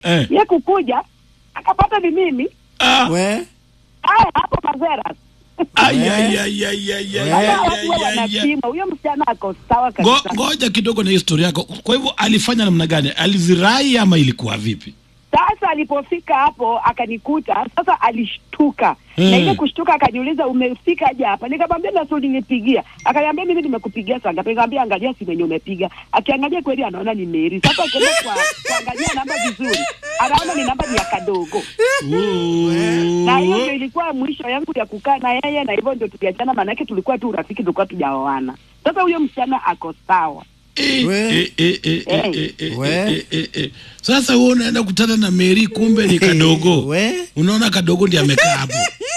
Eh. ye kukuja akapata ni mimi Ah. We. aya hapo mazera Ai, ai, ai, ai, ai, ai, ai, Sasa ai, watu huwa ai, ai. wanapima huyo msichana ako sawa Ngo- kabisa Ngoja kidogo na historia yako. Kwa hivyo alifanya namna gani? Alizirai ama ilikuwa vipi? Sasa alipofika hapo akanikuta, sasa alishtuka Mm. na ile kushtuka akaniuliza umefika aje hapa? Nikamwambia na sudi nipigia. Akaniambia mimi nimekupigia saa ngapi? Nikamwambia angalia simu yenye umepiga. Akiangalia kweli anaona ni Mary. Sasa akienda kwa kuangalia namba vizuri, anaona ni namba ni ya kadogo. Na hiyo ndio ilikuwa mwisho yangu ya kukaa na yeye, na hivyo ndio tuliachana, maanake tulikuwa tu urafiki, tulikuwa tujaoana. Sasa huyo msichana ako sawa. Eh, We. eh, eh, eh, eh, eh, eh, We. eh, eh, eh. Sasa wewe unaenda kutana na Mary, kumbe ni kadogo. We. Unaona kadogo ndiye amekaa hapo.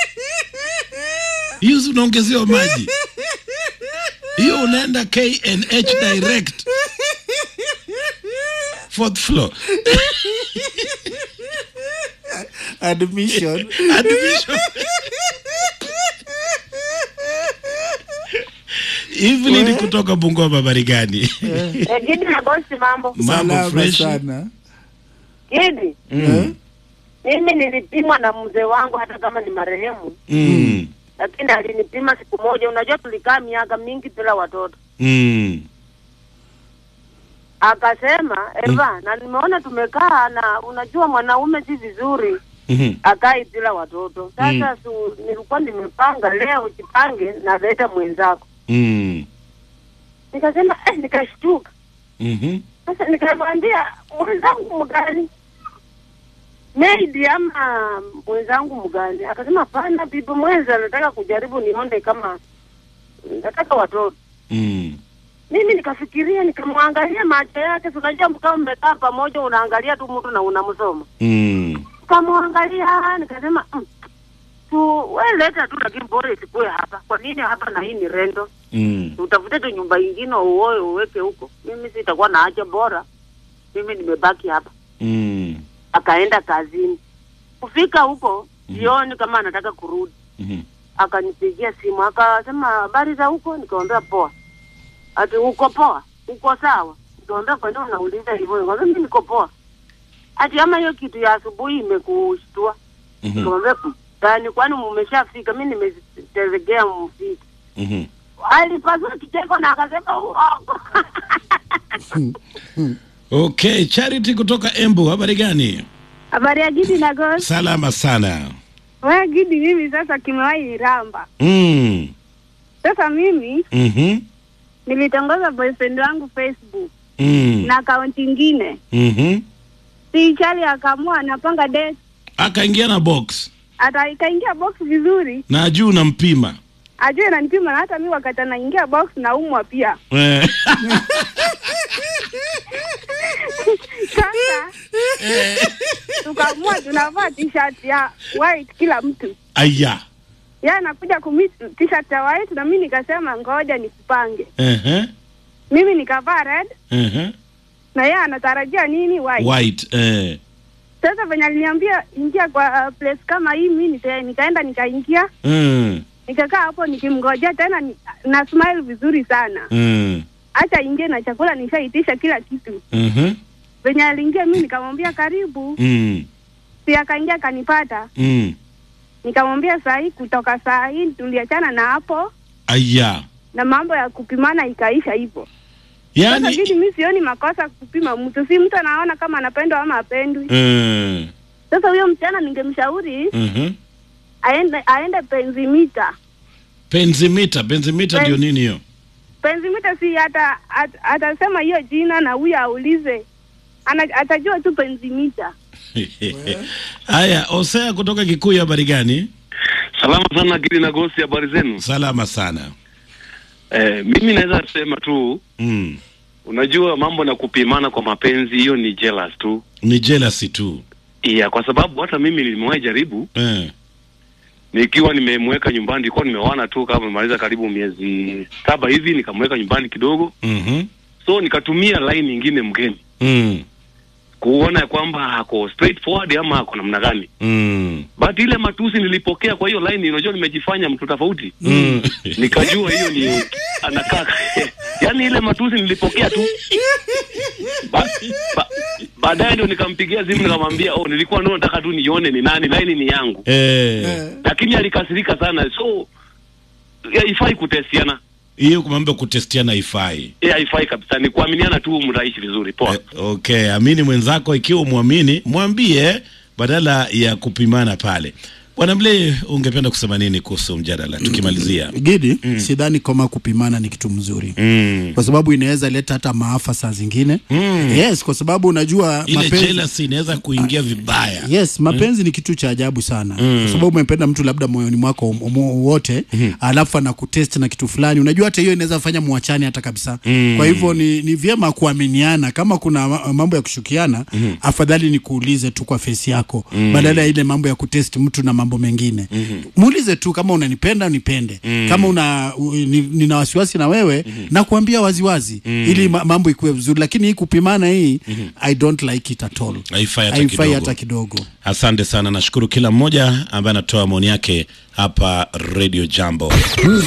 Hiyo si unaongezewa maji. Hiyo unaenda KNH direct. Fourth floor. Admission. Admission. Evelyn We. kutoka Bungoma habari gani? Eh, Gidi na bosi, mambo Mambo Salama fresh. sana. Gidi, Eh? mimi nilipimwa na mzee wangu, hata kama ni marehemu, Mm. lakini alinipima siku moja. Unajua tulikaa miaka mingi bila watoto, Mm. akasema Eva, na nimeona tumekaa na unajua mwanaume si vizuri Mhm. akai bila watoto. Sasa su, nilikuwa nimepanga leo jipange na leta mwenzako, Mm. nikasema eh, nikashtuka Mhm. Sasa nikamwambia mwenzangu mgani, maid ama mwenzangu mgani? Akasema hapana, bibi mwenza, nataka kujaribu nione kama nataka watoto. Mm. Mimi nikafikiria, nikamwangalia macho yake, si unajua kama mmekaa pamoja, unaangalia tu mtu na unamsoma. Mm. Nikamwangalia nikasema mm, tu we leta tu, lakini bora isikue hapa. Kwa nini hapa na hii ni rendo? Mm. utafute tu nyumba ingine uoe uweke huko. Mimi sitakuwa na haja, bora mimi nimebaki hapa. Mm. Akaenda kazini, kufika huko jioni, kama anataka kurudi, Mhm. akanipigia simu akasema, habari za huko? Nikamwambia poa. Ati uko poa? Uko sawa? Nikamwambia kwa nini unauliza hivyo? Nikamwambia mimi niko poa. Ati ama hiyo kitu ya asubuhi imekushtua? Mhm. Nikamwambia "Mm, gani? Kwani mmeshafika? Mimi nimetegea mfiki. Mhm. Alipasua kicheko na akasema uongo. Okay, Charity kutoka Embu, habari gani? Habari ya Gidi na Ghost. Salama sana. Wewe Gidi, mimi sasa kimewahi niramba. Mm. Sasa mimi Mhm. nilitongoza boyfriend wangu Facebook Mm. na akaunti ingine, Mhm. si chali akaamua anapanga date, Akaingia na box ata ikaingia box vizuri, na juu nampima. ajue nanipima, na hata mi wakati anaingia box naumwa pia. Eh. Sasa tukaamua tunavaa t-shirt ya white kila mtu, Aya. yeye anakuja kumi t-shirt ya white na mi nikasema ngoja nikupange. Ehe. Mimi nikavaa red Ehe. na yeye anatarajia nini white. White. Eh. Sasa venye aliniambia ingia kwa uh, place kama hii, mi nika, nikaenda nikaingia, Mm. nikakaa hapo nikimngojea tena ni, na smile vizuri sana, Mm. acha ingie na chakula, nishaitisha kila kitu. Mhm. Venye aliingia mi nikamwambia karibu, Mm. si akaingia akanipata, Mm. nikamwambia saa hii, kutoka saa hii tuliachana na hapo Aya. na mambo ya kupimana ikaisha hivyo. Sasa Yaani vidi mi sioni makosa kupima mtu, si mtu anaona kama anapendwa ama apendwi. mm. Sasa huyo msichana ningemshauri Mhm. aende aende penzimita Penzimita, penzimita Pen- ndio nini hiyo? penzimita si hata at- atasema hiyo jina na huyo aulize ana, atajua tu penzimita Haya, Osea kutoka Kikuyu, habari gani? Salama sana Gidi na Gosi, habari zenu? Salama sana. Eh, mimi naweza sema tu, Mm. unajua mambo na kupimana kwa mapenzi, hiyo ni jealous tu Ni jealousy tu. iya, kwa sababu hata mimi nimewahi jaribu Eh. nikiwa nimemweka nyumbani, nilikuwa nimeoana tu kama nimemaliza karibu miezi saba hivi, nikamweka nyumbani kidogo, Mhm. so nikatumia line nyingine mgeni. Mm. kuona ya kwamba ako straightforward ama ako namna gani Mm. but ile matusi nilipokea kwa hiyo line unajua nimejifanya mtu tofauti Mm. nikajua hiyo ni anakaa yani ile matusi nilipokea tu ba, ba, baadaye ndio nikampigia simu nikamwambia oh nilikuwa ndio nataka tu nione ni nani line ni yangu Eh. lakini alikasirika sana so ya, haifai kutestiana Hiyo mambo kutestiana haifai. Eh, haifai kabisa ni kuaminiana tu mtaishi vizuri poa Eh, okay, amini mwenzako ikiwa umwamini, mwambie badala ya kupimana pale. Bwana Mle, ungependa kusema nini kuhusu mjadala tukimalizia? Gidi, sidhani kama kupimana ni kitu mzuri Mm. kwa sababu inaweza leta hata maafa saa zingine Mm. yes, kwa sababu unajua Ile mapenzi jealousy inaweza kuingia vibaya. Yes, mapenzi ni kitu cha ajabu sana kwa sababu umempenda mtu labda moyoni mwako um- um- wote alafu anakutest na kitu fulani, unajua hata hiyo inaweza fanya muachane hata kabisa. Kwa hivyo ni, ni vyema kuaminiana. Kama kuna ma- mambo ya kushukiana, afadhali ni kuulize tu kwa face yako badala ya ile mambo ya kutest mtu na mambo mengine. Muulize tu kama unanipenda unipende, kama una u, ni, nina wasiwasi na wewe na kuambia waziwazi ili ma, mambo ikuwe vizuri, lakini hii kupimana hii I don't like it at all. Haifai hata Haifai kidogo. hata kidogo. Asante sana, nashukuru kila mmoja ambaye anatoa maoni yake hapa Radio Jambo.